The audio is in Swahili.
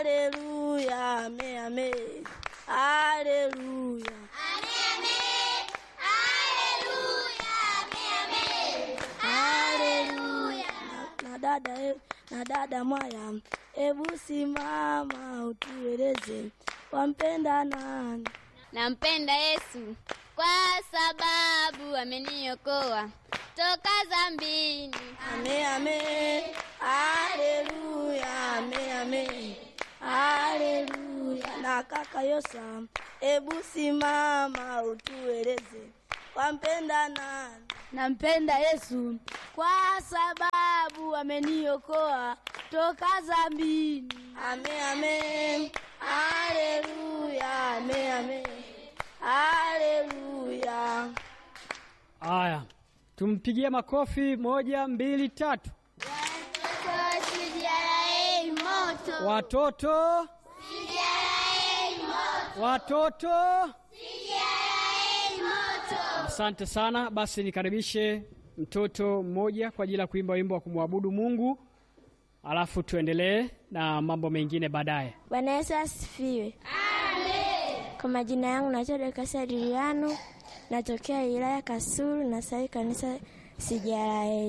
Haleluya, ame, ame. Haleluya. Haleluya. Na, na dada e- na dada Mwaya, ebu simama utueleze wampenda nani? Nampenda Yesu kwa sababu ameniokoa toka dhambini. Ame, ame. Haleluya, ame, ame. Haleluya. Na kaka Yosa, ebu simama utueleze wampenda nani? Nampenda Yesu kwa sababu ameniokoa toka dhambini. Ame, ame. Haleluya, ame, ame. Haleluya. Haya, tumpigie makofi. Moja, mbili, tatu. Watoto, watoto, asante sana. Basi nikaribishe mtoto mmoja kwa ajili ya kuimba wimbo wa kumwabudu Mungu, alafu tuendelee na mambo mengine baadaye. Bwana Yesu asifiwe. Kwa majina yangu naitwa Dorcas Adriano, natokea wilaya Kasulu na sasa kanisa CJLA.